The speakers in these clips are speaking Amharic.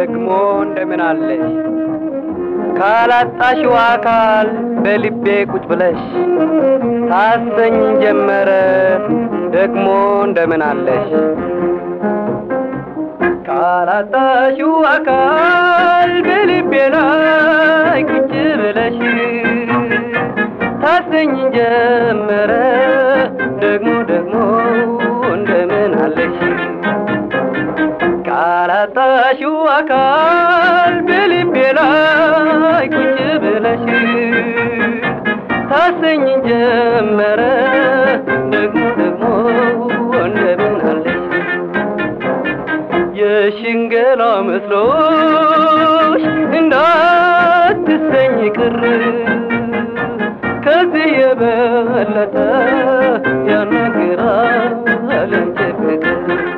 ደግሞ እንደምን አለሽ ካላጣሽው አካል በልቤ ቁጭ ብለሽ ታሰኝ ጀመረ ደግሞ እንደምን አለሽ ካላጣሽው አካል በልቤ ላይ ቁጭ ብለሽ ታሰኝ ጀመረ ደግሞ ደግሞ እንደምን አለሽ ካላጣሽው አካል በልቤ ላይ ቁጭ ብለሽ ታሰኝ ጀመረ ደግሞ ደግሞ እንደምን አለሽ የሽንገላ መስሎሽ እንዳትሰኝ ቅር ከዚህ የበለጠ ያናግራል እንጂ ፍቅር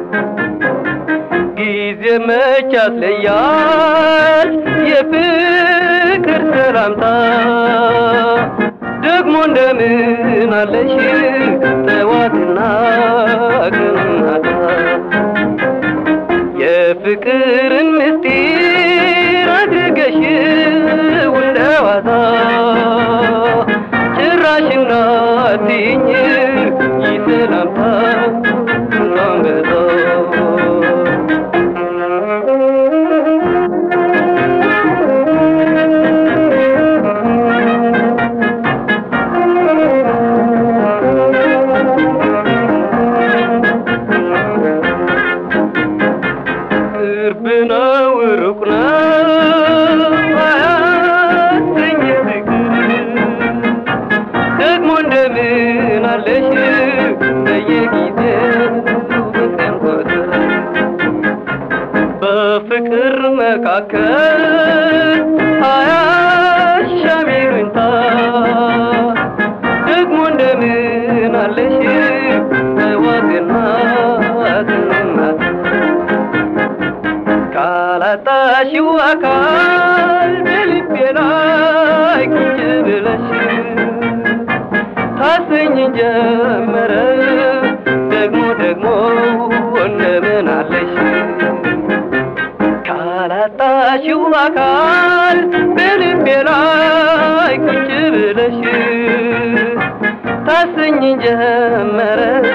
ጊዜ መች ያስለያል የፍቅር ሰላምታ ደግሞ እንደምን አለሽ ጠዋትና ቀናታ የፍቅርን ምስጢር አድርገሽ እንደዋዛ ጭራሽ እንዳትይኝ ይሰላምታ እንዳንበዛ ቅርብ ነው ሩቅ ነው አያሰኝ ፍቅር ደግሞ እንደምን አለሽ በየጊዜው በቀን ቁጥር በፍቅር መካከል አያሻም ይሉኝታ ደግሞ እንደምን አለሽ ጠዋትና ማታ ካላጣሽው አካል በልቤ ላይ ቁጭ ብለሽ ታሰኝ ጀመረ ደግሞ ደግሞ እንደምን አለሽ ካላጣሽው አካል በልቤ ላይ ቁጭ ብለሽ ታሰኝ ጀመረ